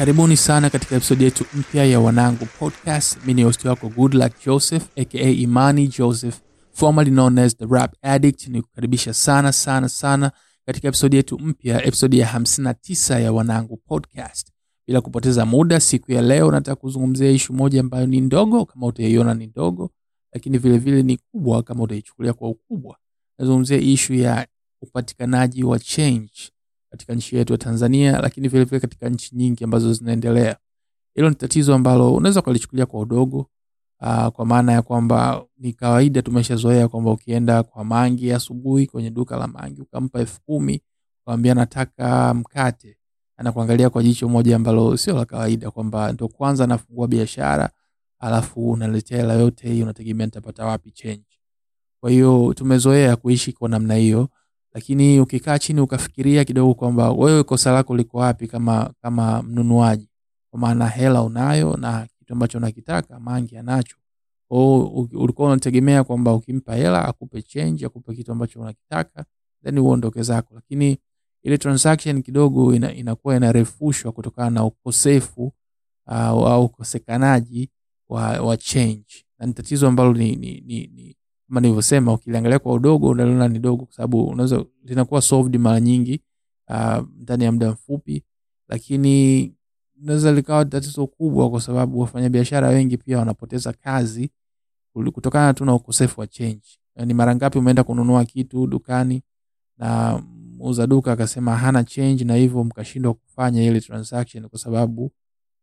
karibuni sana katika episodi yetu mpya ya wanangu podcast mi ni hosti wako goodluck joseph aka imani joseph formerly known as the rap addict ni kukaribisha sana sana sana katika episodi yetu mpya episodi ya 59 ya wanangu podcast bila kupoteza muda siku ya leo nataka kuzungumzia ishu moja ambayo ni ndogo kama utaiona ni ndogo lakini vile vile ni kubwa kama utaichukulia kwa ukubwa nazungumzia ishu ya upatikanaji wa change katika nchi yetu ya tanzania lakini vile vile katika nchi nyingi ambazo zinaendelea hilo ni tatizo ambalo unaweza ukalichukulia kwa udogo uh, kwa maana ya kwamba ni kawaida tumeshazoea kwamba ukienda kwa mangi asubuhi kwenye duka la mangi ukampa elfu kumi ukawambia nataka mkate anakuangalia kwa jicho moja ambalo sio la kawaida kwamba ndo kwanza anafungua biashara alafu unaletea hela yote hii unategemea nitapata wapi change kwa hiyo tumezoea kuishi kwa namna hiyo lakini ukikaa chini ukafikiria kidogo kwamba wewe kosa lako liko wapi kama kama mnunuaji kwa maana hela unayo na kitu ambacho unakitaka mangi anacho kwao ulikuwa unategemea kwamba ukimpa hela akupe change akupe kitu ambacho unakitaka then uondoke zako lakini ile transaction kidogo ina, inakuwa inarefushwa kutokana na ukosefu uh, au ukosekanaji wa, wa change na ni tatizo ambalo ni, ni, ni, ni kama nilivyosema ukiliangalia kwa udogo unaliona ni dogo kwa sababu unaweza linakuwa solved mara nyingi uh, ndani ya muda mfupi lakini unaweza likawa tatizo kubwa kwa sababu wafanyabiashara wengi pia wanapoteza kazi kutokana tu na ukosefu wa change yani mara ngapi umeenda kununua kitu dukani na muuza duka akasema hana change na hivyo mkashindwa kufanya ile transaction kwa sababu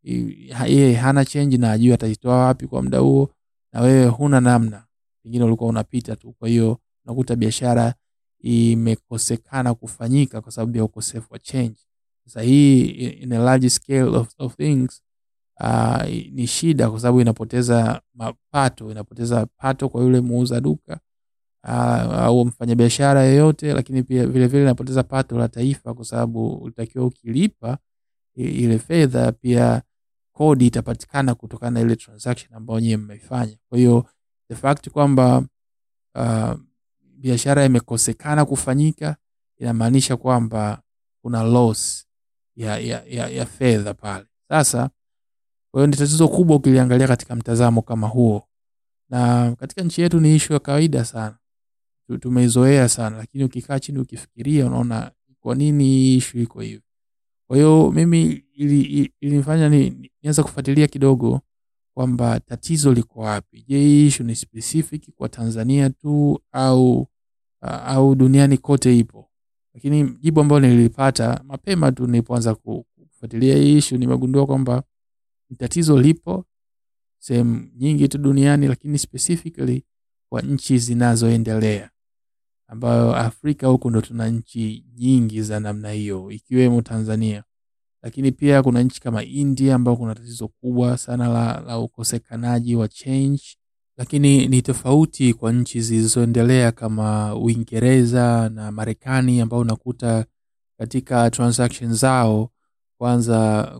yeye hana change na ajui ataitoa wapi kwa muda huo na wewe huna namna pengine ulikuwa unapita tu kwa hiyo unakuta biashara imekosekana kufanyika kwa sababu ya ukosefu wa change sasa hii in a large scale of, of things uh, ni shida kwa sababu inapoteza mapato inapoteza pato kwa yule muuza duka uh, au mfanyabiashara yeyote lakini pia vile vile inapoteza pato la taifa kwa sababu utakiwa ukilipa ile fedha pia kodi itapatikana kutokana na ile transaction ambayo nyewe mmeifanya kwa hiyo the fact kwamba uh, biashara imekosekana kufanyika inamaanisha kwamba kuna loss ya, ya, ya, ya fedha pale sasa kwa hiyo ni tatizo kubwa ukiliangalia katika mtazamo kama huo na katika nchi yetu ni ishu ya kawaida sana tumeizoea sana lakini ukikaa chini ukifikiria unaona kwa nini hii ishu iko hivi kwa hiyo mimi ilinifanya ili ni, nianza kufuatilia kidogo kwamba tatizo liko wapi je hii ishu ni specific kwa tanzania tu au uh, au duniani kote ipo lakini jibu ambayo nilipata mapema tu nilipoanza kufuatilia hii ishu nimegundua kwamba tatizo lipo sehemu nyingi tu duniani lakini specifically kwa nchi zinazoendelea ambayo afrika huku ndo tuna nchi nyingi za namna hiyo ikiwemo tanzania lakini pia kuna nchi kama india ambayo kuna tatizo kubwa sana la, la ukosekanaji wa change lakini ni tofauti kwa nchi zilizoendelea kama uingereza na marekani ambao unakuta katika transaction zao kwanza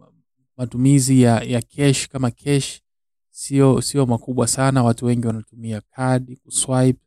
matumizi ya, ya cash kama cash sio sio makubwa sana watu wengi wanatumia kadi kuswipe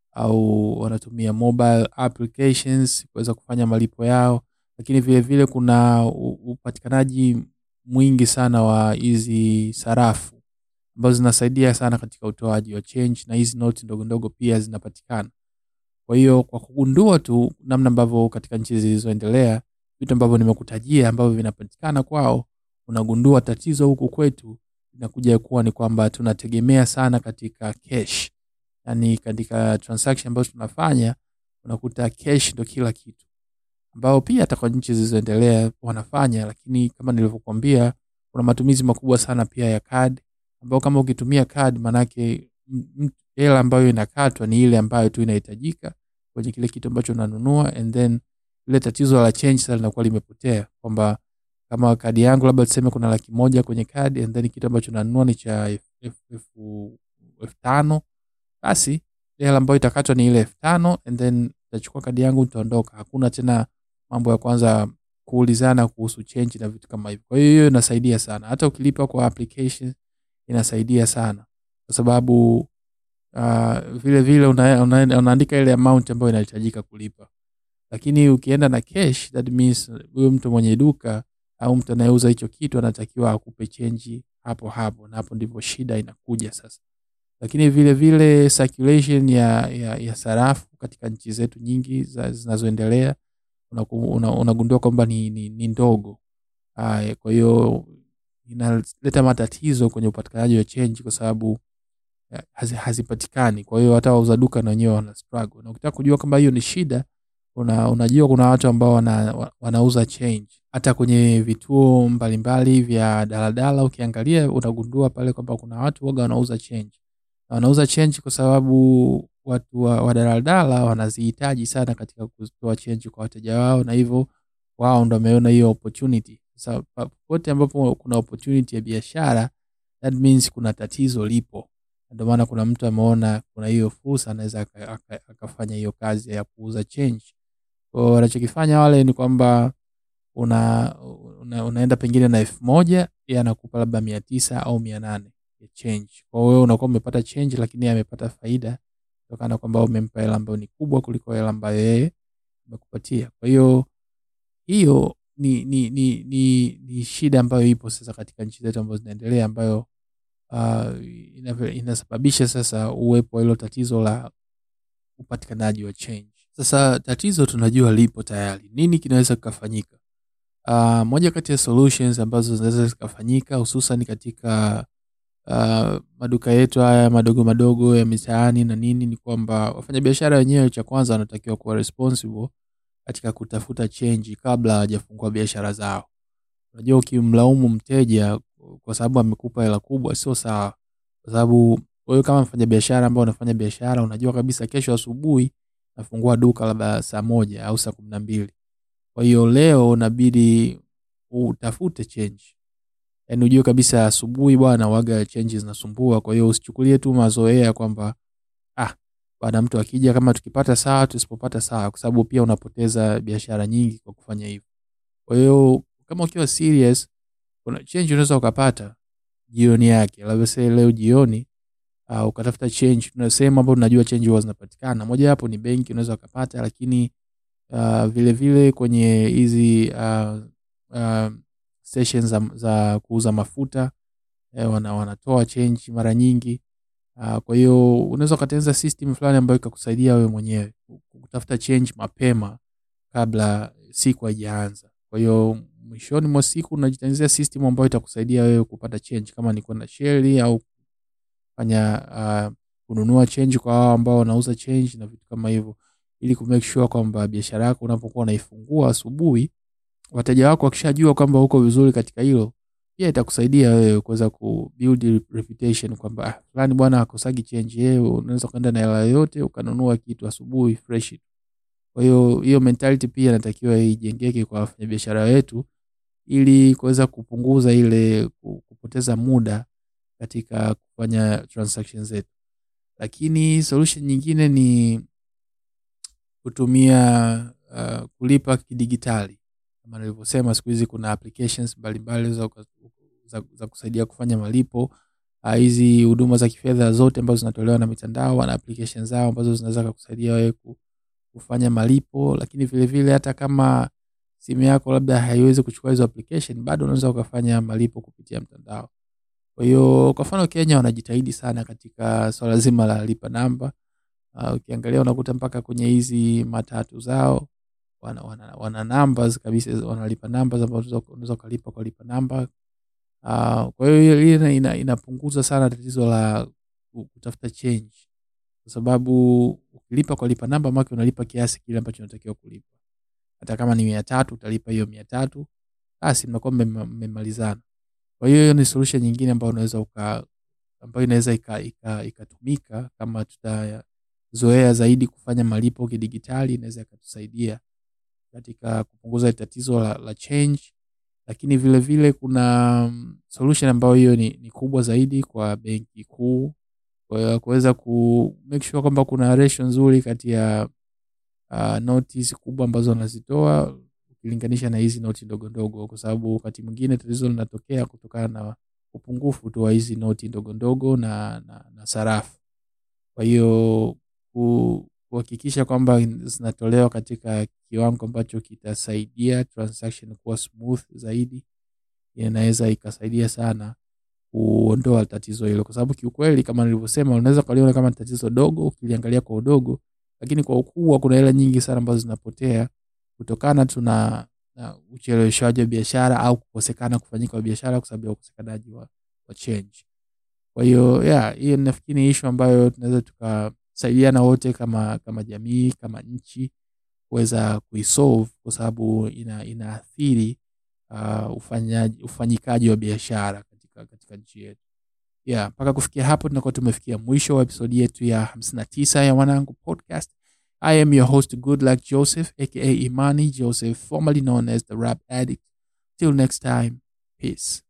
au wanatumia mobile applications kuweza kufanya malipo yao lakini vile vile kuna upatikanaji mwingi sana wa hizi sarafu ambazo zinasaidia sana katika utoaji wa change na hizi noti ndogo ndogo pia zinapatikana kwa hiyo kwa kugundua tu namna ambavyo katika nchi zilizoendelea vitu ambavyo nimekutajia ambavyo vinapatikana kwao unagundua tatizo huku kwetu inakuja kuwa ni kwamba tunategemea sana katika cash yani katika transaction ambazo tunafanya unakuta cash ndo kila kitu ambao pia hata kwa nchi zilizoendelea wanafanya lakini kama nilivyokuambia kuna matumizi makubwa sana pia ya card ambao kama ukitumia card manake hela ambayo inakatwa ni ile ambayo tu inahitajika kwenye kile kitu ambacho unanunua and then ile tatizo la change sasa linakuwa limepotea kwamba kama kadi yangu labda tuseme kuna laki moja kwenye kadi and then kitu ambacho nanunua ni cha elfu tano basi hela ambayo itakatwa ni ile elfu tano and then itachukua kadi yangu nitaondoka hakuna tena mambo ya kwanza kuulizana kuhusu change na vitu kama hivyo kwa hiyo hiyo inasaidia sana hata ukilipa kwa application inasaidia sana kwa sababu uh, vile vile una, una, unaandika ile amount ambayo inahitajika kulipa lakini ukienda na cash that means huyo mtu mwenye duka au mtu anayeuza hicho kitu anatakiwa akupe chenji hapo hapo na hapo ndipo shida inakuja sasa lakini vile vile circulation ya, ya, ya sarafu katika nchi zetu nyingi za- zinazoendelea unaku- una- unagundua kwamba ni, ni, ni ndogo Aya, kwa hiyo inaleta matatizo kwenye upatikanaji wa change kwa sababu eh, hazi, hazipatikani kwa hiyo hata wauza duka na wenyewe wana struggle na ukitaka kujua kwamba hiyo ni shida una, unajua kuna watu ambao wana, wa- wanauza change hata kwenye vituo mbalimbali vya daladala ukiangalia unagundua pale kwamba kuna watu waga wanauza change na wanauza change kwa sababu watu wa, wa daladala wanazihitaji sana katika kutoa change kwa wateja wao na hivyo wao ndo wameona hiyo opportunity sasa pa- popote ambapo kuna opportunity ya biashara that means kuna tatizo lipo ndio maana kuna mtu ameona kuna hiyo fursa anaweza aka- aka- akafanya hiyo kazi ya kuuza change kwa wanachokifanya wale ni kwamba una, una, unaenda pengine na elfu moja yeye anakupa labda mia tisa au mia nane ya change kwa hiyo wewe unakuwa umepata change lakini yeye amepata faida kutokana na kwamba umempa hela ambayo ni kubwa kuliko hela ambayo yeye amekupatia kwa hiyo hiyo ni, ni, ni, ni, ni shida ambayo ipo sasa katika nchi zetu ambazo zinaendelea ambayo uh, ina- inasababisha sasa uwepo wa hilo tatizo la upatikanaji wa change sasa tatizo tunajua lipo tayari nini kinaweza kikafanyika uh, moja kati ya solutions ambazo zinaweza zikafanyika hususan katika uh, maduka yetu haya madogo madogo ya mitaani na nini ni kwamba wafanyabiashara wenyewe cha kwanza wanatakiwa kuwa responsible katika kutafuta chenji kabla hawajafungua biashara zao unajua ukimlaumu mteja kwa sababu amekupa hela kubwa sio sawa kwa sababu wewe kama mfanya biashara ambao unafanya biashara unajua kabisa kesho asubuhi nafungua duka labda saa moja au saa kumi na mbili kwa hiyo leo unabidi utafute change yaani ujue kabisa asubuhi bwana waga change zinasumbua kwa hiyo usichukulie tu mazoea kwamba ah bwana mtu akija kama tukipata sawa tusipopata sawa kwa sababu pia unapoteza biashara nyingi kwa kufanya hivyo kwa hiyo kama ukiwa serious kuna change unaweza ukapata jioni yake labda say leo jioni uh, ukatafuta change tuna sehemu ambapo tunajua change huwa zinapatikana moja hapo ni benki unaweza ukapata lakini uh, vile vile kwenye hizi uh, uh, stations za, za kuuza mafuta eh, wana, wanatoa change mara nyingi uh, kwa hiyo unaweza ukatengeneza system fulani ambayo ikakusaidia wewe mwenyewe kutafuta change mapema kabla siku haijaanza kwa hiyo mwishoni mwa siku unajitengenezea system ambayo itakusaidia wewe kupata change kama ni kwenda sheli au fanya uh, kununua change kwa wao ambao wanauza change na vitu kama hivyo ili kumake sure kwamba biashara yako unapokuwa unaifungua asubuhi wateja wako wakishajua kwamba uko vizuri katika hilo pia itakusaidia wewe kuweza kubuild reputation kwamba ah, fulani bwana akosagi change yeye unaweza ukaenda na hela yoyote ukanunua kitu asubuhi fresh kwa hiyo hiyo mentality pia inatakiwa ijengeke kwa wafanyabiashara wetu ili kuweza kupunguza ile ku- kupoteza muda katika kufanya transaction zetu lakini solution nyingine ni kutumia uh, kulipa kidigitali kama nilivyosema siku hizi kuna applications mbalimbali za, za, za kusaidia kufanya malipo Ah, hizi huduma za kifedha zote ambazo zinatolewa na mitandao wana application zao ambazo zinaweza kukusaidia wewe ku- kufanya malipo lakini vile vile hata kama simu yako labda haiwezi kuchukua hizo application bado unaweza ukafanya malipo kupitia mtandao kwa hiyo kwa mfano kenya wanajitahidi sana katika swala zima la lipa namba uh, ukiangalia unakuta mpaka kwenye hizi matatu zao wana, wana, wana numbers kabisa wanalipa numbers ambazo unaweza- unaweza ukalipa kwa lipa namba uh, kwa hiyo hiyo- hiyo ina, ina, inapunguza sana tatizo la ku- kutafuta change kwa sababu ukilipa kwa lipa namba make unalipa kiasi kile ambacho unatakiwa kulipa hata kama ni mia tatu utalipa hiyo mia tatu basi mnakuwa mmema- mmemalizana kwa hiyo hiyo ni solution nyingine ambayo unaweza uka ambayo inaweza ikatumika ika, ikatumika kama tutazoea zaidi kufanya malipo kidigitali inaweza ikatusaidia katika kupunguza tatizo la, la change lakini vile vile kuna mm, solution ambayo hiyo ni, ni kubwa zaidi kwa benki kuu kwa hiyo kuweza ku make sure kwamba kuna ratio nzuri kati ya uh, noti hizi kubwa ambazo wanazitoa ukilinganisha na hizi noti ndogo ndogo kwa sababu wakati mwingine tatizo linatokea kutokana na upungufu tu wa hizi noti ndogo ndogo na, na, na sarafu kwa hiyo ku- kuhakikisha kwamba zinatolewa katika kiwango ambacho kitasaidia transaction kuwa smooth zaidi inaweza ikasaidia sana kuondoa tatizo hilo kwa sababu kiukweli kama nilivyosema unaweza ukaliona kama ni tatizo dogo ukiliangalia kwa udogo lakini kwa ukubwa kuna hela nyingi sana ambazo zinapotea kutokana tu na na ucheleweshaji wa biashara au kukosekana kufanyika kwa biashara kwa sababu ya ukosekanaji wa, wa change kwa hiyo yeah, hiyo nafikiri ni ishu ambayo tunaweza tukasaidiana wote kama kama jamii kama nchi kuweza kuisolve kwa sababu ina, inaathiri uh, ufanyaji, ufanyikaji wa biashara katika, katika nchi yetu yeah, mpaka kufikia hapo tunakuwa tumefikia mwisho wa episodi yetu ya 59 ya wanangu podcast i am your host good luck joseph aka imani joseph formerly known as the rap addict till next time peace